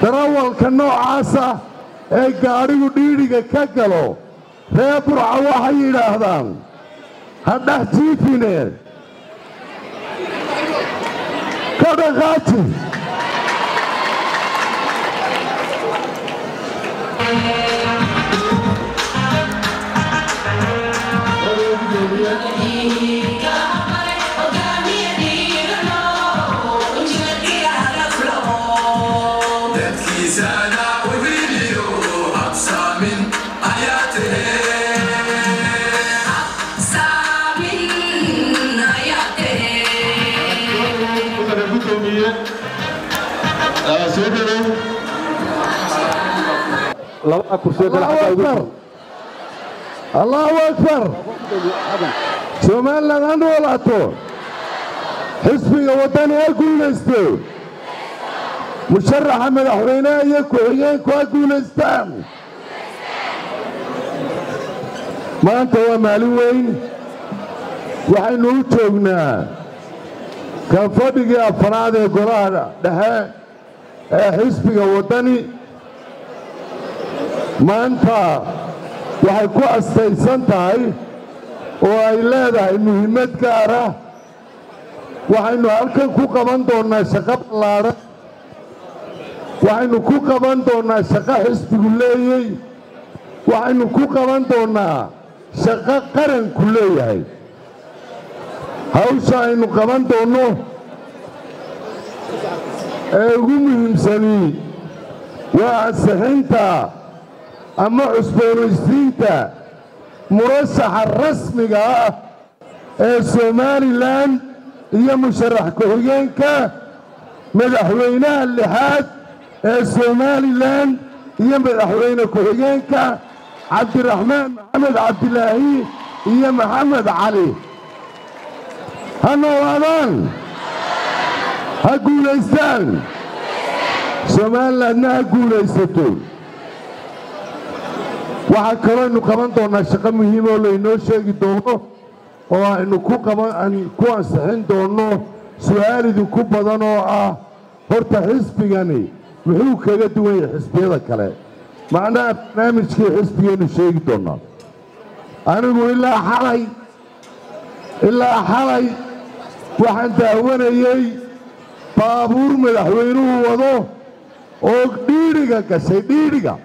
darawalka noocaasa ee gaadhigu dhiidhiga ka galo reer burca waxay yidhaahdaan ha dhex jiifine ka dhaqaaji allahu akbar somalilan ha noolaato xisbiga waddani ha guulaysto musharaxa madaxweyneha iyo ku-xigeenku ha guulaystaan maanta waa maalin weyn waxaynu u joognaa kan fadhigii afaraad ee golaha dhexe ee xisbiga waddani maanta waxay ku astaysan tahay oo ay leedahay muhiimad gaara waxaynu halkan ku qaban doonnaa shaqo ballaadhan waxaynu ku qaban doonnaa shaqo xisbigu leeyey waxaynu ku qaban doonnaa shaqo qaranku leeyahay hawsha aynu qaban doonno ee ugu muhiimsani waa ansixinta ama cusboonaysiinta murashaxa rasmiga ah ee somalilan iyo musharax ku-xigeenka madaxweynaha lixaad ee somalilan iyo madaxweyne ku-xigeenka cabdiraxmaan maxamed cabdilaahi iyo maxamed cali ha noolaadaan ha guulaystaan somalilandna ha guulaysato waxaa kaloo aynu qaban doonnaa shaqo muhiim oo laynoo sheegi doono oo aynu ku ku ansixin doonno su'aal idinku badan oo ah horta xisbigani muxuu kaga duwan yahay xisbiyada kale macnaha barnaamijkii xisbigaynu sheegi doonnaa anigu ilaa xalay ilaa xalay waxaan daawanayey baabuur madaxweynuhu wado oo dhiidhiga gashay dhiidhiga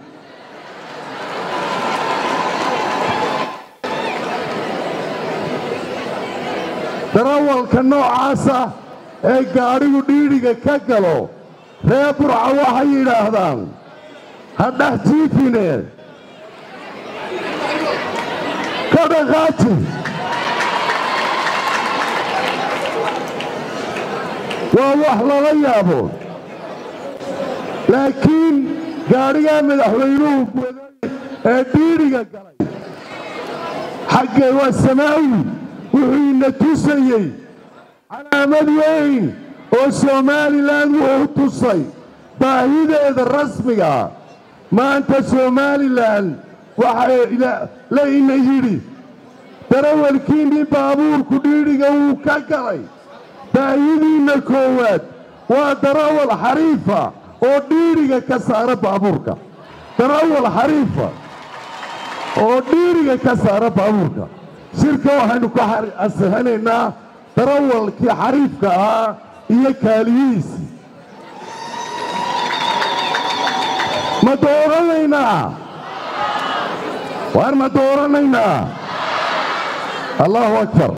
darawalka noocaasa ee gaadhigu dhiidhiga ka galo reer burca waxay yidhaahdaan ha dhex jiifine ka dhaqaaji waa wax lala yaabo laakiin gaadhigaa madaxweynuhu waday ee dhiidhiga galay xaggee waa samaawi wuxuu ina tusayey calaamad weyn oo somalilan wuxuu tusay baahideeda rasmiga maanta somalilan waxaa la ina yidhi darawalkiinnii baabuurku dhiidhiga wuu ka galay baahidiinna koowaad waa darawal xariifa oo dhiidhiga ka saara baabuurka darawal xariifa oo dhiidhiga ka saara baabuurka shirka waxaynu ku ansixinaynaa darawalkii xariifka ahaa iyo kaaliyihiisii ma dooranaynaa waar ma dooranaynaa allahu akbar